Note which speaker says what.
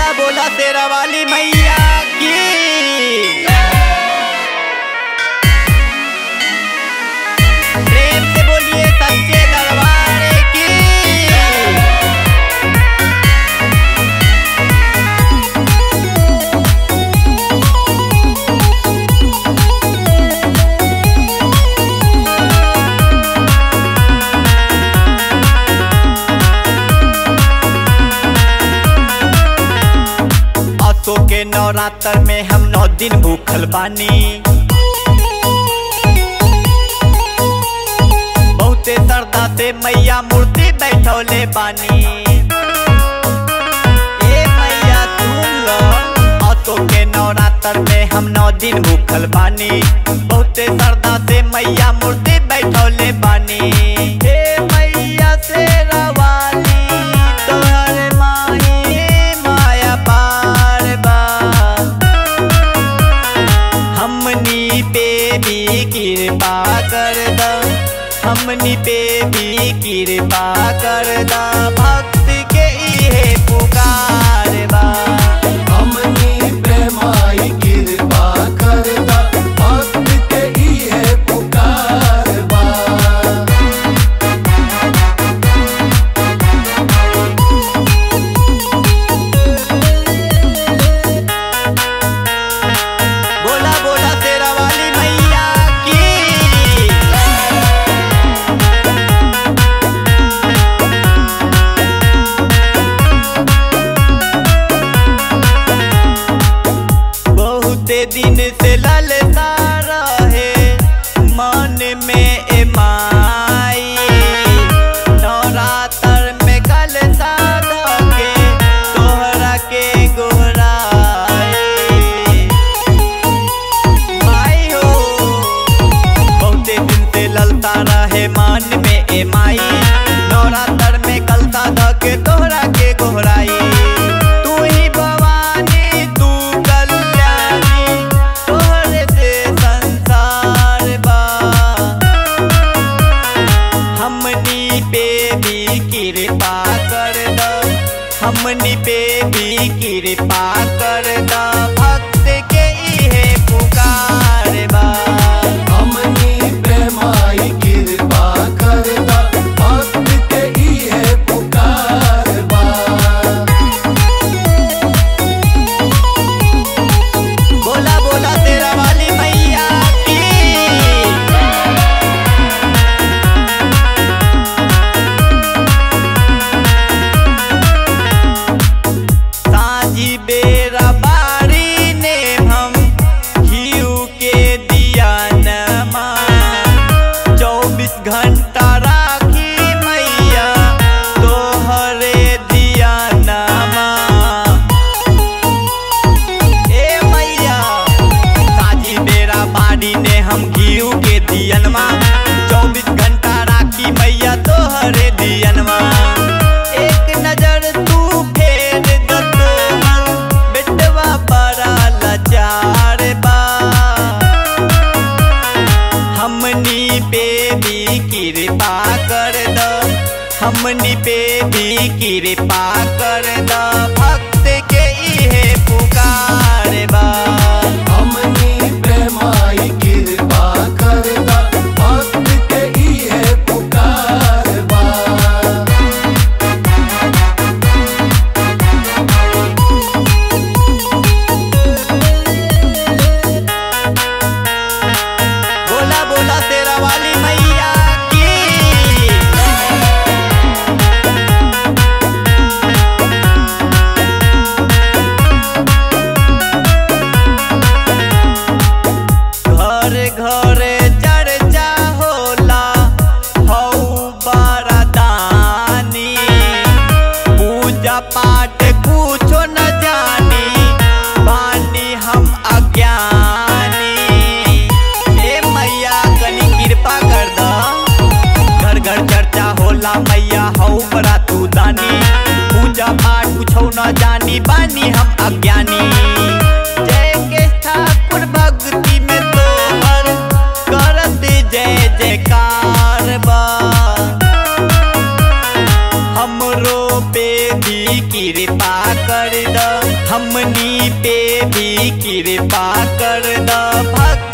Speaker 1: बोला बोला तेरा वाली मैया की प्रेम से बोलिए सच्चे दरबार की असो के नवरात्र में हम नौ दिन भूखल बानी बहुते श्रद्धा से मैया मूर्ति बैठौले बानी ए मैया सुन लो असो के नवरात्र में हम नौ दिन भूखल बानी बहुते श्रद्धा से मैया मूर्ति बैठौले बानी हे मैया से रवाली तोहर माही माया पार बा हमनी पे भी कृपा कर द हमनी पे भी कृपा कर द भक्त के इहे पुकार बा
Speaker 2: हमनी प्रेमाई कृपा करदा भक्त के इहे पुकार बा
Speaker 1: बोला बोला तेरा वाली मैया की बहुते दिन से ललता रहे मन में ए माई नवरात्र में कल के तोहरा के गोहराई माई हो बहुते दिन से ललता रहे मान में ए माई नवरात्र में कलता ध के तोहरा के गोहराई तू ही भवानी तू कल्याणी तोहरे से संसार बा हमनी पे भी कृपा कर द हमनी पे भी कृपा कर द भक्त के इहे पुकार बा
Speaker 2: हमनी प्रेमाई कृपा करदा भक्त के इहे पुकार बा
Speaker 1: बोला बोला तेरा वाली मैया की साझी बेरा बारी ने हम घीऊ के दिया नमा चौबीस घंटा राखी मैया तोहरे दिया नमा ए मैया साझी बेरा बाड़ी ने हम घीऊ के दियनमा चौबीस घंटा राखी मैया तोहरे दियनमा एक नजर तू फेर द तोहर बेटवा बड़ा लाचार बा हमनी पे भी कृपा कर द हमनी पे भी कृपा कर द भक्त के इहे पुकार बा
Speaker 2: हमनी प्रेमाई कृपा करदा भक्त के इहे पुकार बा
Speaker 1: बोला बोला तेरा वाली मैया की घर घर चर्चा होला हऊ बरदानी पूजा पाठ कुछो न जानी बानी हम अज्ञानी हे मैया कनी कृपा कर द घर घर चर्चा होला मैया हऊ बड़ा तू दानी पूजा पाठ कुछो न जानी बानी हम अज्ञानी जय के ठाकुर भक्ति में तोहर करत जय जयकार बा हमरो पे भी कृपा कर कर द हमनी पे भी कृपा कर द भक्त